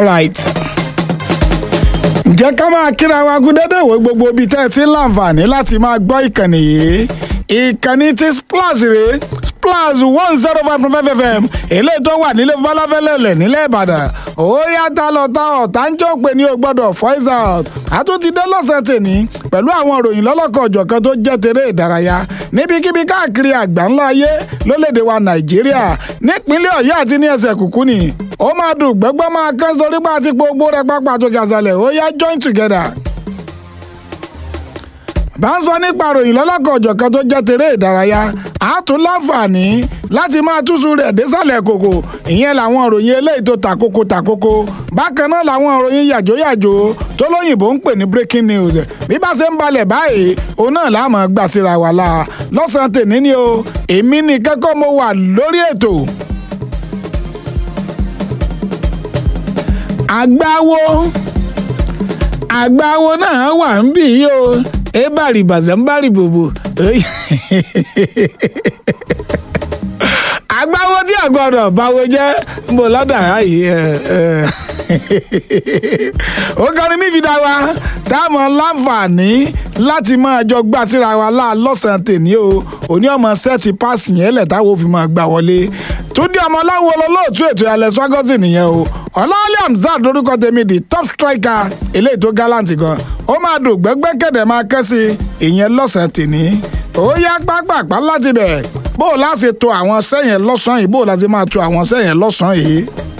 alright ǹjẹ́ ká máa kíra wa gúdẹ́dẹ́ ìwé gbogbo ibi tẹ́ ẹ ti ń láǹfààní láti máa gbọ́ ìkànnì yìí ìkànnì ti splash rèé splash one zero five point five fm eléyìí tó wà nílé balafẹ́lẹ́lẹ̀ nílẹ̀ ìbàdàn ó yàtọ̀ lọ́tà ọ̀tá ń jẹ́ òpè ní o gbọ́dọ̀ voice out àtúntí dé lọ́sẹ̀ tèní pẹ̀lú àwọn ìròyìn lọ́lọ́kọ̀ ọ̀jọ̀kan tó jẹ́ tèrè ìdárayá níbikíbi káàkiri àgbáńlá ayé lólédè wa nàìjíríà nípínlẹ̀ ọ̀yọ́ àti ní ẹsẹ̀ kùkú ni ó máa dùn gbẹ́gbẹ́ máa kán sórí pa àti gbogbo rẹ̀ pápá tó gàzalẹ̀ ó yá join together bá ń sọ nípa ròyìn lọ́lọ́kọ̀ ọ̀jọ̀kan tó jẹ́ tèrè ìdárayá a tún láǹfààní láti máa túṣu rẹ̀ désàlẹ̀ kòkò ìyẹn làwọn òròyìn eléyìí tó tàkókò tàkókò bákan náà làwọn òròyìn yàjóyàjó tó lóyìnbó ń pè ní breaking news bí bá ṣe ń balẹ̀ báyìí òun náà láàmú gbà síra wà la lọ́sàn-án tèmi ni o èmi ní kẹ́kọ̀ọ́ mo wà lórí ètò. àgbáwo àgbáwo náà wà ń bì yí o ebari bazambari bobo agbáwo tí àgbọdọ̀ báwo jẹ́ ń bọ̀ lọ́dà yìí ó kọrin mí fi dá wa táwọn láǹfààní láti máa jọ gbà síra wa láà lọ́sàn-án tèmi o òní ọmọ sẹ́ẹ̀tì páàsì yẹn lẹ̀ táwọn òfin máa gbà wọlé túndé ọmọ ọláwo olóòtú ètò ìyàlẹ̀ swagosi nìyẹn o ọlọ́ọ̀lẹ́ hamzat lórúkọ tèmi di top striker eléyìí tó gallant gan ó máa dùn gbẹ́gbẹ́ kẹ̀dẹ̀ máa kẹ́ sí ìyẹn lọ́sàn-án tèmi ó yá pápápá láti bẹ̀ bó o láti to àwọn sẹ́yìn lọ́sàn-án yìí bó o láti máa to àwọn sẹ́yìn lọ́sàn-án yìí.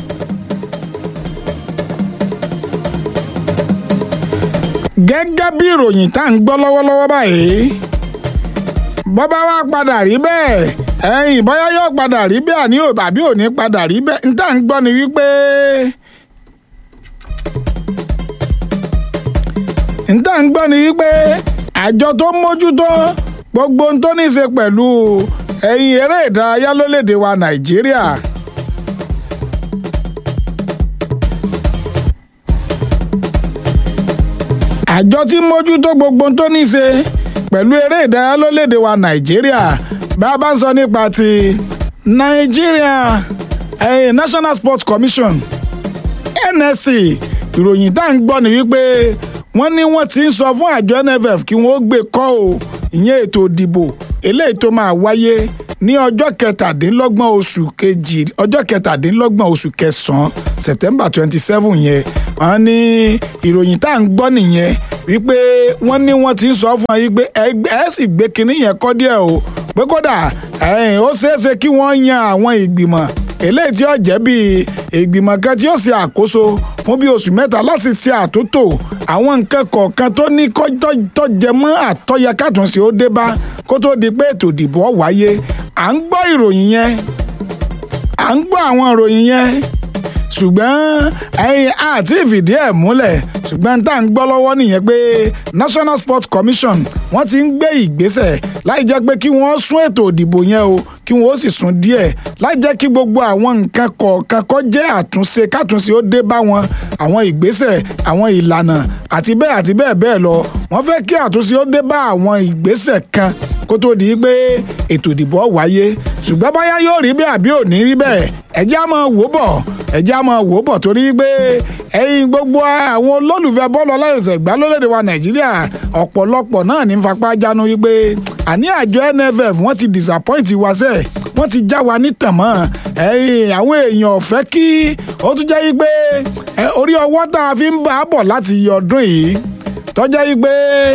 gẹ́gẹ́ bí ìròyìn tá à ń gbọ́ lọ́wọ́lọ́wọ́ báyìí bọ́bá wa padà rí bẹ́ẹ̀ ẹ̀yìn bóyá yóò padà rí bẹ́ẹ̀ àní àbí ò ní padà rí bẹ́ẹ̀ n tá à ń gbọ́ ni wípé n tá à ń gbọ́ ni wípé àjọ tó mójútó gbogbo ohun tó ní í ṣe pẹ̀lú ẹ̀yìn eré ìdárayá lólédè wa nàìjíríà. àjọ tí mójútó gbogbo ohun tó ní í ṣe pẹ̀lú eré ìdárayá lólédè wa nàìjíríà bá a bá ń sọ nípa ti Nigeria eh, National Sports Commission NSC ìròyìn tá à ń gbọ́ ni wípé wọ́n ní wọ́n ti ń sọ fún àjọ NFF kí wọ́n gbé kọ́ o ìyẹn ètò ìdìbò eléyìí tó máa wáyé ní ọjọ́ kẹtàdínlọ́gbọ̀n oṣù kejì ọjọ́ kẹtàdínlọ́gbọ̀n oṣù kẹsàn-án September twenty seven yẹn wọ́n ní ìròyìn tá à ń gbọ́ nìyẹn wípé wọ́n ní wọ́n ti ń sọ fún yín pé ẹ sì gbé kinní yẹn kọ́ díẹ̀ o pé kódà ó ṣeéṣe kí wọ́n yan àwọn ìgbìmọ̀ eléyìí tí ó jẹ́ bíi ìgbìmọ̀ kan tí ó ṣe àkóso fún bí oṣù mẹ́ta láti ṣe àtúntò àwọn nǹkan kọ̀ọ̀kan tó ní tó jẹ mọ́ àtọ́yẹ kàtúnṣe ó dé bá kó tó di pé ètò ìdìbò wáyé à ń gbọ́ ìròyìn yẹn à ń gbọ́ àwọn ìròyìn yẹn ṣùgbọ́n ẹ̀yin àti ìfìdí ẹ̀ múlẹ̀ ṣùgbọ́n tá à ń gbọ́ lọ́wọ́ nìyẹn pé National Sports Commission wọ́n ti ń gbé ìgbésẹ̀ láì jẹ́ pé kí wọ́n sún ètò ìdìbò yẹn o kí wọ́n ó sì sún díẹ̀ láì jẹ́ kí gbogbo àwọn nǹkan kọ̀ọ̀kan kó jẹ́ àtúnṣe kátúnṣe ó dé bá wọn àwọn ìgbésẹ̀ àwọn ìlànà àti bẹ́ẹ̀ àti bẹ́ẹ̀ bẹ́ẹ̀ lọ wọ́n fẹ́ kí àtúnṣe ó dé bá àwọn ìgbésẹ̀ kan kó tó di pé ètò ìdìbò wáyé ṣùgbọ́n báyá yóò rí bẹ́ẹ̀ àbí ò ní rí bẹ́ẹ̀ ẹjẹ́ á máa wò bọ̀ ẹjẹ́ á máa wò bọ̀ torí pé ẹ̀yin gbogbo àwọn olólùfẹ́ bọ́ọ̀lù ọláyọ̀sẹ̀ gbá lórílẹ̀‐èdè wa nàìjíríà ọ̀pọ̀lọpọ̀ náà ní fapá jánu wípé àní àjọ NFF wọ́n ti disappoint wa sẹ́ẹ̀ wọ́n ti já wa nítàn mọ́ ẹ̀yin àwọn èèyàn ọ̀fẹ́ kí ó tún jẹ́ wípé orí ọwọ́ tá a fi ń bá a bọ̀ láti ọdún yìí tọ́jẹ́ wípé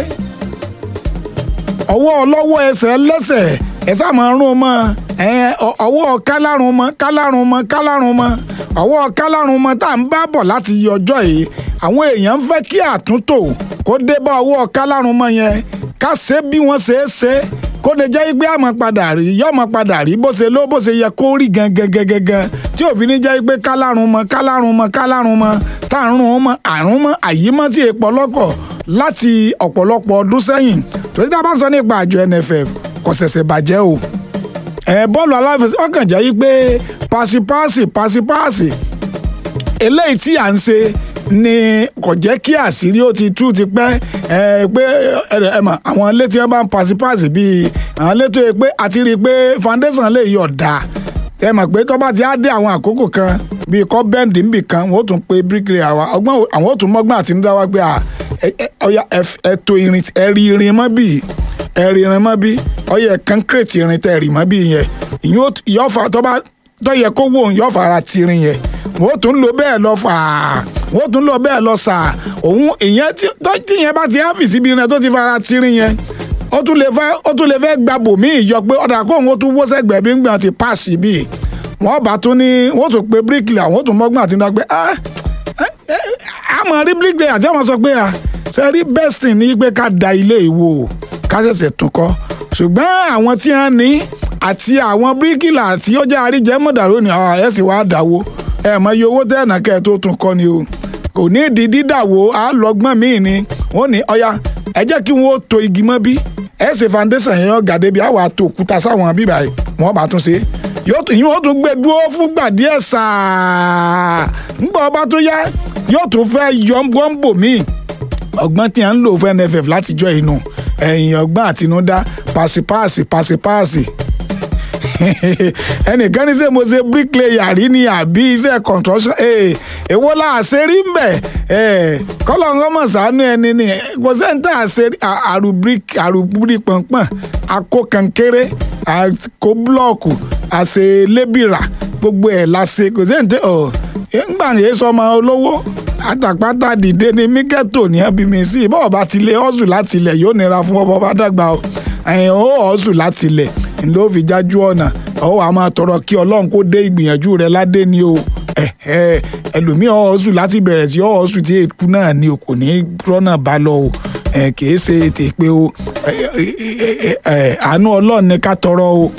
ọwọ́ ọlọ́wọ́ ẹsẹ̀ lẹ́sẹ̀ ẹ sáà máa rún mọ́ ọwọ́ kálárùn mọ́ kálárùn mọ́ kálárùn mọ́ ọwọ́ kálárùn mọ́ tá à ń bá bọ̀ láti yí ọjọ́ yìí àwọn èèyàn ń fẹ́ kí àtúntò kó dé bá ọwọ́ kálárùn mọ́ yẹn ká ṣe bí wọ́n ṣe é ṣe kó lè jẹ́ pé àmọ́ padà rí yọ́mọ́ padà rí bó ṣe ló bó ṣe yẹ kó rí gangan gangan tí òfin ní jẹ́ pé kálárùn mọ́ kálárùn mọ́ kálárùn mọ́ tá à ń rún mọ́ àrùn mọ́ àyímọ́ tí èèpọ̀ lọ́kọ̀ láti ọ̀pọ̀lọpọ̀ ọdún sẹ́yìn torí tá a bá sọ nípa àjọ NFF kò ṣẹ̀ṣẹ̀ bàjẹ́ o ẹ̀ bọ́ọ̀lù aláfẹsẹ̀ ọkàn jẹ́ yí pé pàṣípàṣì pàṣípàṣì eléyìí tí à ń ṣe ni kò jẹ́ kí àṣírí ó ti tú ti pẹ́ ẹ pé ẹ mọ̀ àwọn ilé tí wọ́n bá ń pàṣípàṣì bíi àwọn ilé tó yẹ pé àti rí i pé foundation lè yọ̀ dá ẹ mọ̀ pé tó bá ti á dé àwọn àkókò kan bíi kọ́ bẹ́ǹdì níbì kan wọ́n ó tún pe bíríkìlì àwọn ọgbọ́n àwọn ó tún mọ́gbọ́n àtinúdá wá pé ọya ẹ̀tọ́ irin ẹ̀rí irin mọ́ bíi ẹ̀rí irin mọ́ bíi ọyẹ kankireti irin tẹ̀ ẹ̀rí mọ́ bíi yẹn ìyẹn fa tọ́ba tọ́yẹ kó wò ń yọ fara tirin yẹn wọ́n ó tún lò bẹ́ẹ̀ lọ fà á wọ́n ó tún lò bẹ́ẹ̀ lọ sà òun ìyẹn tí ìyẹn bá ti áfìsì ibi irin tó ti fara tirin yẹn ó tún lè fẹ́ ó tún lè fẹ́ gba bòmíì yọ pé ọ̀dà kó òun ó tún wó sẹ́gbẹ̀ẹ́ bí ń gbìyànjú ti páàsì bíi wọ́n bá tún ní wọ́n tún pe bíríkìlì àwọn tún mọ́gbọ́n àti nígbà pé àmọ́ rí bíríkìlì àti àwọn sọ pé ṣe rí bẹ́sìn ní pé ká da ilé ìwò ká ṣẹ̀ṣẹ̀ tún kọ́ ṣùgbọ́n àwọn tí wọ́n ní àti àwọn bíríkìlì àti ó jẹ́ àríjẹ́ mọ̀dàrú ni ẹ̀ sì wá dáwó ẹ̀ mọ iye owó tẹ́ẹ̀nà kẹ́ ẹ̀ tó tún kọ́ ni o kò ní ìdí dídàwó àlọ́gbọ́n míì ni wọ́n ní ọya ẹ jẹ́ kí wọ́n to igi mọ́ bí ẹ̀ ṣe foundation yẹn ọ̀gá débi àwọn àtò òkúta sáwọn bíbá yìí wọ́n bá tún ṣe yóò tún gbé dúró fúngbà díẹ̀ sáà ńgbà ọba tó yá yóò tún fẹ́ yọ wọ́nbò míì ọgbọ́n tí a ń lò fún NFF látijọ́ inú ẹ̀yìn ọgbọ́n àtinúdá pàṣípàṣì pàṣípàṣì ẹnìkan ní sẹ́ mo ṣe bricklayer rí ni àbí iṣẹ́ construction èwo la àṣírí ń bẹ̀ kọ́lọ̀ ń mọ̀ sánú ẹni ni kò sẹ́ńtà àṣírí àrùbírí pọ̀npọ̀n akó kankéré àkó búlọ̀kù àṣe lébìrà gbogbo ẹ̀ la ṣe kò sẹ́ńtà ọ̀ ńgbà yẹn sọmọ olówó àtàpátá dìde ní míkẹ́tò ní ẹbí mi sí bọ́ọ̀ bá ti lé ọ́sù láti ilẹ̀ yóò nira fún ọmọ bá dàgbà o ẹ̀yìn ó ọ́sù láti ilẹ̀ ló fi jájú ọ̀nà ọ̀ wà máa tọrọ kí ọlọ́run kó dé ìgbìyànjú rẹ ládé ni o ẹlòmíì ọ̀ọ́sù láti bẹ̀rẹ̀ sí ọ̀ọ́sù tí èkú náà ni o kò ní rọ́nà bá lọ o kìí ṣe ètè pé o àánú ọlọ́run ní ká tọrọ o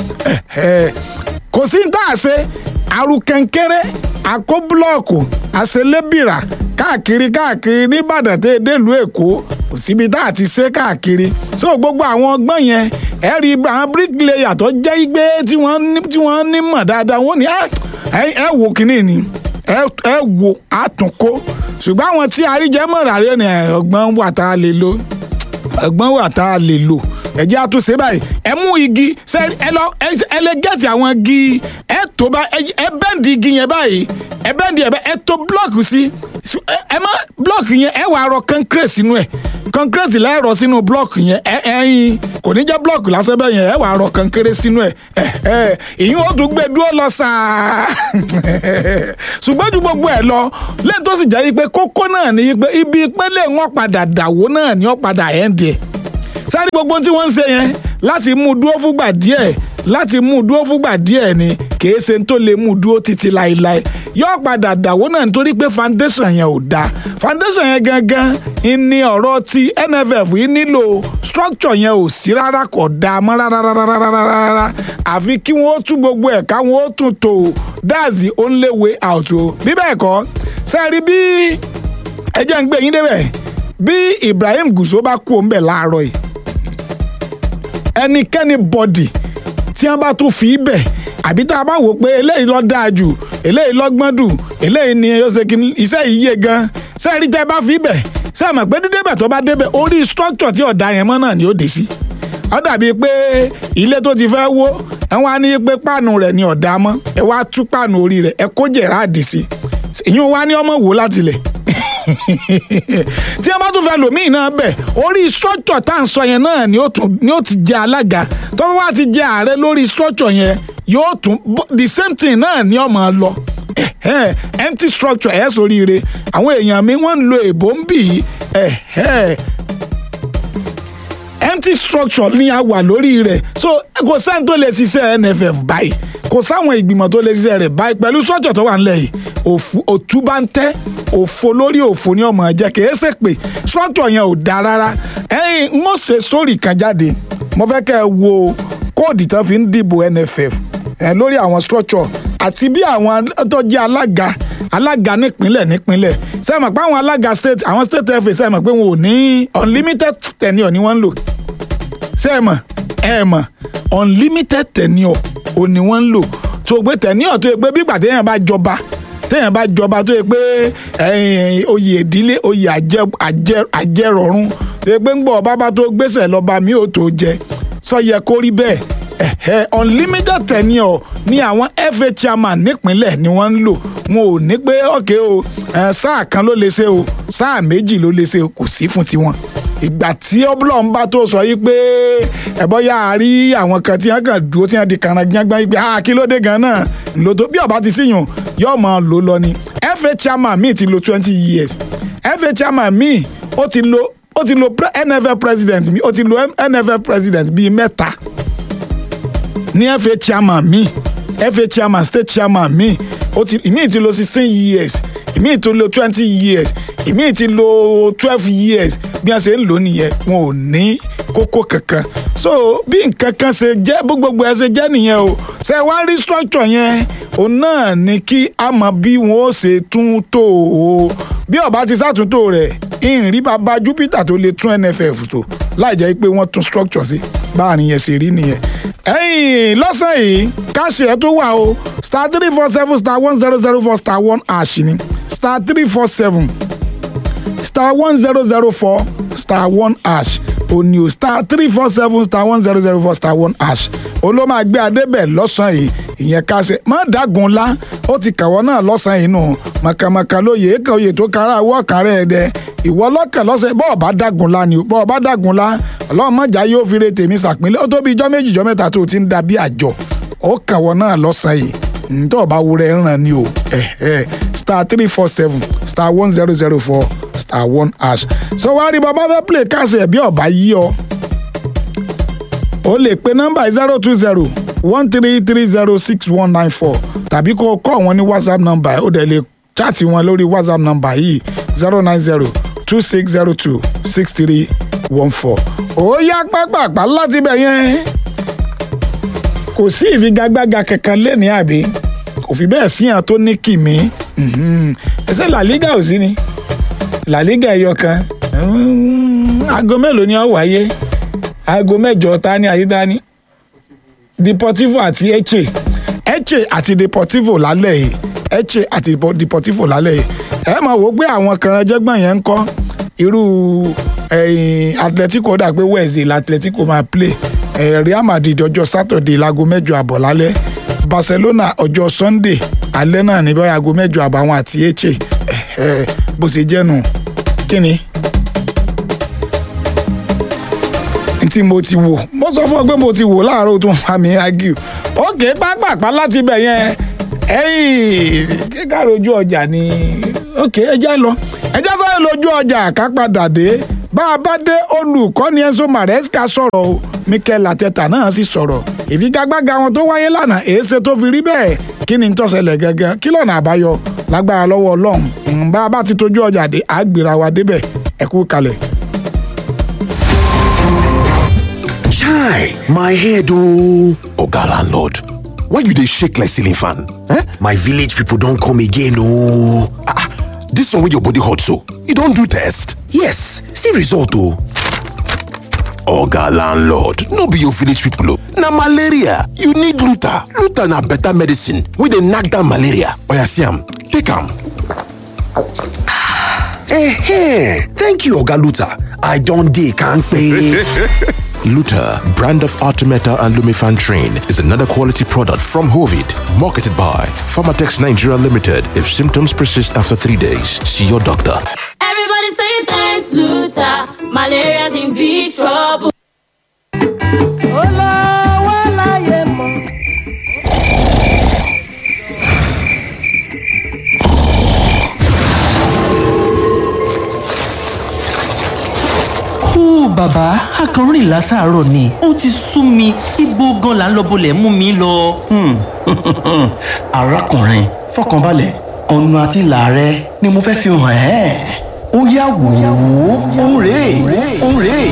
kò sí ní tá a ṣe arúkẹ́ńkẹ́rẹ́ àkó búlọ́ọ̀kù àṣelébìrà káàkiri káàkiri nìbàdàn tẹ́ délùú èkó kò síbi tá a ti ṣe káàkiri so gbogbo àwọn ọgbọ́n yẹn ẹ rí àwọn bricklayer tó jẹ́ igbe tí wọ́n ní mọ̀ dáadáa wọ́n ní ẹ wo kínní ni ẹ wo àtúnkó ṣùgbọ́n àwọn tí àríjẹ́mọ̀ ràrẹ́ ni ọgbọ́n wà tá a lè lò ọgbọ́n wà tá a lè lò ẹ jẹ́ àtúnṣe báyìí ẹ mú igi ẹ lọ ẹ lè gẹ̀ẹ́tì àwọn igi ẹ tó bá ẹ bẹ́ǹdì igi yẹn báyìí ẹ bẹ́ǹdì ẹ tó blọọkì sí ẹ má blọọkì yẹn ẹ wàá rọ kọ́ńkírẹ́tì sínú ẹ̀ kọ́ńkírẹ́tì lẹ́ẹ̀rọ sínú blọọkì yẹn ẹ ẹyin kò ní jẹ́ blọọkì lásán bẹ́ẹ̀ yẹn ẹ wàá rọ kọ́ńkírẹ́ sínú ẹ̀ ẹ ẹ ìyún ó tún gbé dúró lọ sáà ṣùgbọ́n ju gbogbo ẹ̀ lọ lẹ́yìn tó sì jẹ́ yí pé kókó náà ní yí pé ibi ìpínlẹ̀ wọn padà dàwó náà ni wọ́n padà ẹ̀ ń diẹ sáré gbogbo tí wọ́n ń ṣe yẹn láti mú dúró fúgbà díẹ̀ láti mú dúró fúgbà díẹ̀ ni kìí ṣe tó lè mú dúró títí láéláé yóò padà dàwó náà nítorí pé foundation yẹn ò dáa foundation yẹn gangan ní ọ̀rọ̀ tí NFF yìí nílò structure yẹn ò sí rárá kò dáa mọ́ rárá àfi kí wọ́n tún gbogbo ẹ̀ káwọn ó tún tò that's the only way out o bí bẹ́ẹ̀ kọ́ sẹ́ẹ̀rí bí ẹ jẹ́ ń gbé yín débẹ̀ bí Ibrahim Gusau bá kú òun bẹ̀ láàárọ̀ yìí ẹnikẹ́ni bọ́dì tí wọ́n bá tún fi bẹ̀ àbí tá a bá wò pé eléyìí ló dáa jù eléyìí lọ́gbọ́n dù eléyìí ni iṣẹ́ yìí yé gan sẹ́ẹ̀rí tẹ́ bá fi bẹ̀ sẹ́ẹ̀ mọ̀ pé dídébẹ̀ tó bá débẹ̀ orí structure tí ọ̀dà yẹn mọ́ náà ni ó dé sí ó dàbí pé ilé tó ti fẹ́ wó ẹ wá ní pé páànù rẹ̀ ni ọ̀dà mọ́ ẹ wá tú páànù orí rẹ̀ ẹ kó jẹ̀ráàdì sí ìyún wá ní ọmọ wò látilẹ̀ tí a bá tún fẹ́ lòmíì náà bẹ̀ orí structure tá à ń sọ yẹn náà ni ó ti jẹ́ alága tó bá wá ti jẹ́ ààrẹ lórí structure yẹn yóò tún the same thing náà ni ó máa lọ empty structure ẹ̀ sóríire àwọn èèyàn mi wọ́n ń lo èbó ń bì í empty structure ni a wà lórí rẹ̀ so kò sáà tó lè ṣiṣẹ́ NFF báyìí kò sáwọn ìgbìmọ̀ tó lè ṣiṣẹ́ rẹ̀ báyìí pẹ̀lú structure tó wà nílẹ̀ yìí òtú bá ń tẹ́ òfo lórí òfo ní ọmọ ẹ̀jẹ̀ kìí ṣe pé structure yẹn ò dáa rárá ẹ̀yin ń ó ṣe story kan jáde mo fẹ́ kẹ́ ẹ wo kóòdì tán fi ń dìbò NFF ẹ̀ lórí àwọn structure àti bí àwọn tó jẹ́ alága alága nípínlẹ̀ nípínlẹ̀ ṣe mọ̀ pé àwọn alága state àwọn state fa ṣe mọ̀ pé wọn ò ní unlimited tenure ni wọ́n ń lò ṣe mọ̀ ẹ mọ̀ unlimited tenure ò ní wọ́n ń lò tó gbé tenure tó yẹ pé bí ìgbà téèyàn bá jọba téèyàn bá jọba tó yẹ pé oyè ìdílé oyè àjẹrọ̀rùn tó yẹ pé ń gbọ́ bàbá tó gbèsè lọ́ba mi ò tó jẹ sọ yẹ kó rí bẹ́ẹ̀ ẹ̀hẹ́ unlimited tenure ni àwọn FA chairman nípínlẹ̀ ni wọ́n ń lò wọn ò ní pé ọ̀kẹ́ o ẹ̀, sáà kan ló lè ṣe o sáà méjì ló lè ṣe o kò sí fún tiwọn ìgbà tí ọbúlọ̀ ń bá tó sọ yìí pé ẹ̀bọ́ yà á rí àwọn kan tí wọ́n kàn dúró tí wọ́n di kànáńgbọ́n yìí pé ah kí ló dé gan náà ló tó bí ọba ti síyùn yóò máa lò lọ ni FA chairman míì ti lo twenty years FA chairman míì ó ti lo ó ti lo pre- NFL president míì ó ti lo NFL president bíi mẹ́ta ní FA chairman mi FA chairman state chairman mi ó ti ìmíì ti lo sixteen years ìmíì ti lo twenty years ìmíì ti lo twelve years bí wọ́n ṣe ń lò nìyẹn wọn ò ní kókó kankan so bí nǹkan kan ṣe jẹ́ bó gbogbo ẹ ṣe jẹ́ nìyẹn o ṣe wá rí structure yẹn òun náà ni kí a mọ bí wọn ó ṣe tún tò ó bí ọba ti ṣàtúntò rẹ̀ ìrìn bàbá Júpítà tó lè tún NFF tó láì jẹ́ pé wọ́n tún structure sí báàrin yẹn ṣe rí nìyẹn ẹ̀yìn lọ́sẹ̀ yìí káṣí ẹ̀ tó wà o star three four seven star one zero zero four star one ash ni star three four seven star one zero zero four star one ash òní o star three four seven star one zero zero four star one ash olóò máa gbé adébẹ̀ lọ́sàn-án yìí ìyẹn káṣẹ má dàgùn ńlá ó ti kàwọ́ náà lọ́sàn-án yìí nù màkàmàkà lóye èkó oyè tó kára àwọ̀ kárẹ̀ ẹ̀ dẹ ìwọ lọ́kàn lọ́sẹ̀ bọ́ọ̀ bá dàgùn ńlá ni o bọ́ọ̀ bá dàgùn ńlá ọlọ́run mọ̀já yóò fi re tèmi sàpínlẹ̀ ó tó bí ijọ́ méjì ijọ́ mẹ́ta tó o ti ń da bí àjọ ó kàwọ́ náà lọ́sàn-án yìí ntọ́ ọba wúrẹ́ ń ràn ní o eh, eh. star three four seven star one zero zero four star one hash so wá rí bàbá fẹ́ play káàsì ẹ̀ bí ọba yí ọ o lè pe nọ́mbà zero two zero one three three zero six one nine four tàbí kó o kọ́ wọn ní whatsapp nọ́mbà ẹ̀ ó dẹ̀ lè chaati wọn lórí whatsapp nọ́mbà yìí zero nine zero two six zero two six three one four ó yá pápápá láti bẹ̀ yẹn kò sí ìfigagbága kankan lẹ́ni àbí kò fi bẹ́ẹ̀ síyàn tó ní kìmí mhm. ẹsẹ̀ La Liga ò sí ni La Liga ẹyọ kan Mm, aago mélòó ni ó wáyé aago mẹ́jọ ta ni àti ta ni Deportivo àti Eche Eche àti Deportivo lálẹ́ yìí Eche àti Deportivo lálẹ́ yìí ẹ máa wò ó pé àwọn kan ẹjẹgbọn yẹn ń kọ́ irú ẹ̀yìn Atletico dà pé Wednesday la Atletico máa play eh, Real Madrid ọjọ́ Saturday láago mẹ́jọ àbọ̀ lálẹ́ Barcelona ọjọ́ Sunday alẹ́ náà ní báyìí aago mẹ́jọ àbọ̀ àwọn àti Eche eh, eh, bó ṣe jẹ́ nù kí ni. tí mo ti wò mo sọ fún ọ pé mo ti wò láàárọ̀ tó ń fa mi agiu òkè pápápá láti bẹ̀ yẹn ẹ̀yìn kíkà lójú ọjà ni òkè ẹjẹ́ lọ ẹjẹ́ sáré lójú ọjà ká padà dé bá a bá dé olùkọ́ni Enzo Maresca sọ̀rọ̀ o Mikel Arteta náà sì sọ̀rọ̀ ìfigagbága wọn tó wáyé lánàá èéṣe tó fi rí bẹ́ẹ̀ kí ni tó ṣẹlẹ̀ gẹ́gẹ́ kí lọ́nà àbáyọ lágbára lọ́wọ́ Ọlọ́run bá a bá ti tójú ọjà dé àgbèrà wa débẹ̀ ẹ kú kalẹ̀. Chai, my head oh. Oga landlord, why you dey shake like ceiling fan? Eh? My village people don come again oh. Ah, ah, this one wey your body hot so, you don do test? Yes, see result oh. Oga landlord, no be your village people oh. Na malaria, you need Luta. Luta na better medicine wey dey knack down malaria. Oya see am, take am. Eh, thank you Oga Luta. I don dey kampe. Luta, brand of Artemeta and Lumifan Train, is another quality product from Hovid, marketed by Pharmatex Nigeria Limited. If symptoms persist after three days, see your doctor. Everybody say thanks, Luther. Malaria's in big trouble. olówó láyé mọ́. Ó bàbá akọrin látàárọ̀ ni ó ti sú mi ibo gan là ń lọ bolẹ̀ mú mi lọ. arákùnrin fọkànbalẹ̀ ọ̀nà àti ìlà rẹ ni mo fẹ́ fi hàn ẹ́ ó yá wò ó òun rèé òun rèé.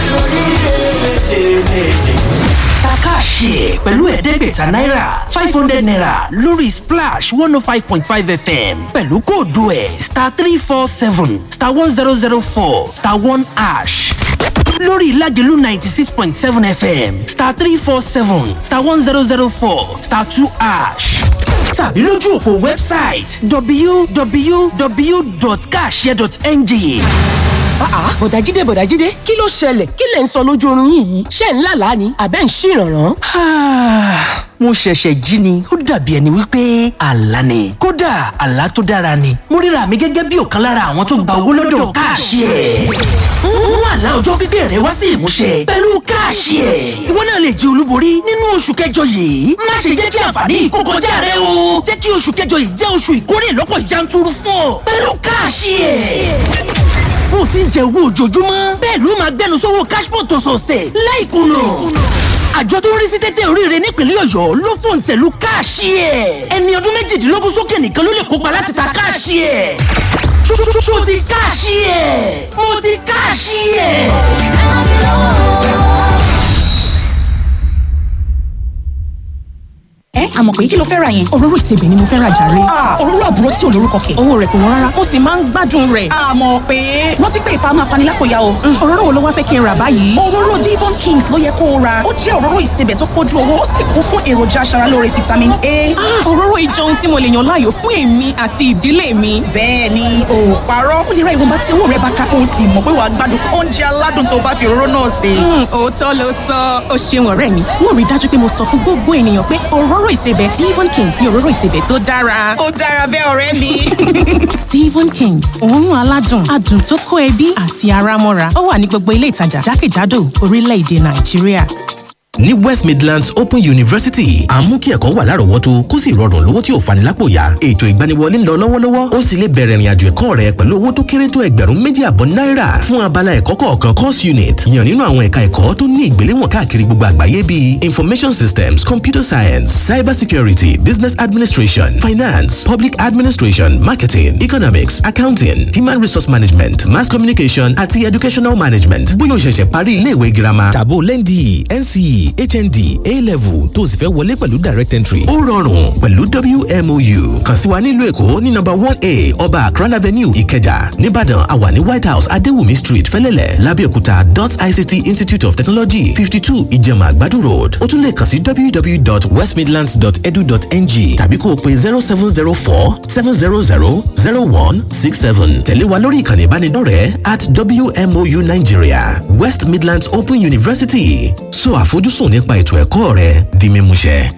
takáṣe pẹ̀lú ẹ̀ẹ́dẹ́gbẹ̀ta náírà five hundred naira lórí splash one oh five point five fm pẹ̀lú kóòdù ẹ̀ star three four seven star one zero zero four star one ash lórí ìlàjẹ̀lú ninety six point seven fm star three four seven star one zero zero four star two ash tàbí lójú òpó wẹ́bsáìtì www.kashare.ng àá bọ̀dájídé bọ̀dájídé kí ló ṣẹlẹ̀ kí lẹ̀ ń sọ lójú oorun yín yìí ṣé ń lálàá ni àbẹ́ ń ṣìrànràn. mo ṣẹ̀ṣẹ̀ jí ni ó dàbí ẹni wípé àlá ni kódà àlá tó dára ni mo ríra mi gẹ́gẹ́ bí ọ̀kan lára àwọn tó gba owó lọ́dọ̀ káàṣì ẹ̀ mú àlá ọjọ́ pípẹ́ rẹ wá sí ìmúṣẹ pẹ̀lú káàṣì ẹ̀ ìwọ náà lè jẹ olúborí nínú oṣù kẹjọ yìí má ṣe jẹ́ kí àǹfààní yìí kó kọjá rẹ o jẹ́ kí oṣù kẹjọ yìí jẹ́ oṣù ìkórè lọ́pọ̀ yanturu fún ọ pẹ̀lú káàṣì ẹ̀ bó ti ń jẹ owó ojoojúmọ́ bẹ́ẹ̀ ló máa gbẹnu sówó cashpot ọ̀sọ̀ọ̀sẹ̀ láìkùnà àjọ tó ń rí sí tẹ́tẹ́ oríire nípínlẹ̀ ọ̀yọ́ ló fòun tẹ̀lú káàṣì ẹ̀ ẹni ọdún méjìdínlógún sókè nìkan ló lè kópa láti ta káàṣì ẹ̀ ṣó ti káàṣì ẹ̀ mo ti káàṣì ẹ̀. ẹ àmọ̀ pé kí ló fẹ́ ra yẹn. òróró ìsebẹ̀ ni mo fẹ́ ra jàre. òróró àbúrò tí ò lórúkọ kẹ̀. owó rẹ̀ kò wọ́n rárá ó sì máa ń gbádùn rẹ̀. àmọ̀ pé rántí pé ìfà máa fani lápòyà o. òróró wo ló wá fẹ́ kí n rà báyìí. òróró Devon Kings ló yẹ kó o ra ó jẹ́ òróró ìsebẹ̀ tó pójú owó ó sì kún fún èròjà aṣaralóore vitamin A. òróró ìjọ ohun tí mo lè yàn láàyò fún èmi àti ìdílé mi. bẹ́ẹ̀ ni o ò parọ́ ó lè ra ìwọ̀nba tí owó rẹ bá ká o sì mọ̀ pé wàá gbádùn oúnjẹ aládùn tó bá fi òróró náà sè. òótọ́ ló sọ ó ṣeun ọ̀rẹ́ mi wọ́n rí dájú pé mo sọ fún gbogbo ènìyàn pé òróró ìsebẹ̀ Devon Kings ni òróró ìsebẹ̀ tó dára. ó dára bẹ́ẹ̀ ọ̀rẹ́ mi. Devon Kings òórùn aládùn adùn tó kó ẹbí àti ara mọ́ra ó wà ní gbogbo ilé ìtajà jákèjádò orílẹ̀-èdè Nàìjíríà. ní west midlands open university à ń mú kí ẹ̀kọ́ wà lárọ̀ọ́wọ́tó kó sì rọrùn lówó tí ò fani lápò ya ètò ìgbaniwọlé ń lọ lọ́wọ́lọ́wọ́ ó sì lè bẹ̀rẹ̀ ìrìnàjò ẹ̀kọ́ rẹ pẹ̀lú owó tó kéré tó ẹgbẹ̀rún méjì àbọ̀ náírà fún abala ẹ̀kọ́ kọ̀ọ̀kan course unit yàn nínú àwọn ẹ̀ka ẹ̀kọ́ tó ní ìgbéléwọ̀n káàkiri gbogbo àgbáyé bíi information systems computer science cyber security business administration finance public administration marketing economics accounting human resource management mass communication àti educational management bóyá o ṣẹ̀ṣẹ̀ parí ilé ìwé girama tàbó lẹ́ndì nce hnd a-level tó sì fẹ́ wọlé pẹ̀lú direct entry. ó rọrùn pẹ̀lú wmou kàn sí wa nílùú èkó ní nọ́mbà one a ọba akran avenue ìkẹjà nìbàdàn àwa ní white house adéwùmí street fẹ́lẹ́lẹ̀ lábẹ́òkúta dot ict institute of technology fifty two ìjẹ̀mà àgbàdo road ó tún lè kàn sí www.westmidlands.edu.ng tàbí kó o pe zero seven zero four seven zero zero zero one six seven tẹ̀lé wa lórí ìkànnì ìbánidọ́rẹ̀ẹ́ at wmou nigeria west midlands open university so àfojúsùn nípa ètò ẹ̀kọ́ rẹ di mímúṣẹ.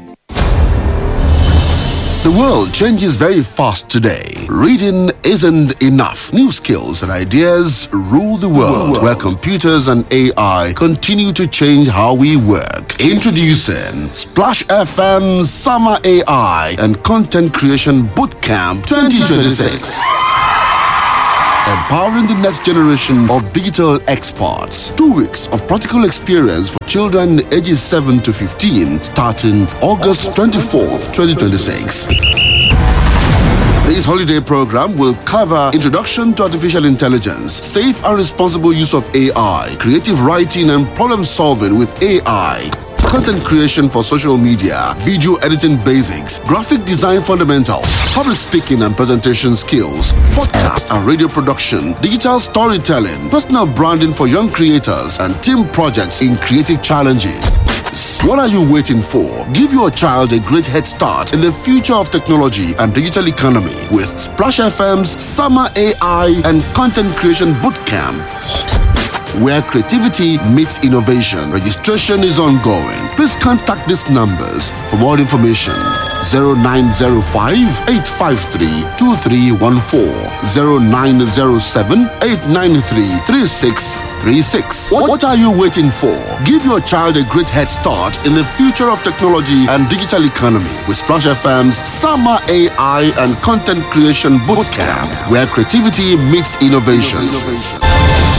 The world changes very fast today. Reading isn't enough. New skills and ideas rule the world, where computers and AI continue to change how we work. Introducing Splash FM Summer AI and Content Creation Bootcamp 2026 empowering the next generation of digital experts. Two weeks of practical experience for children ages 7 to 15 starting August 24th, 2026. This holiday program will cover introduction to artificial intelligence, safe and responsible use of AI, creative writing and problem solving with AI, content creation for social media, video editing basics, graphic design fundamentals, public speaking and presentation skills, podcast and radio production, digital storytelling, personal branding for young creators, and team projects in creative challenges. What are you waiting for? Give your child a great head start in the future of technology and digital economy with Splash FM's Summer AI and Content Creation Bootcamp where creativity meets innovation. Registration is ongoing. Please contact these numbers for more information. 0905 853 2314 0907 893 3636. What, what are you waiting for? Give your child a great head start in the future of technology and digital economy with Splash FM's Summer AI and Content Creation Bootcamp, where creativity meets innovation.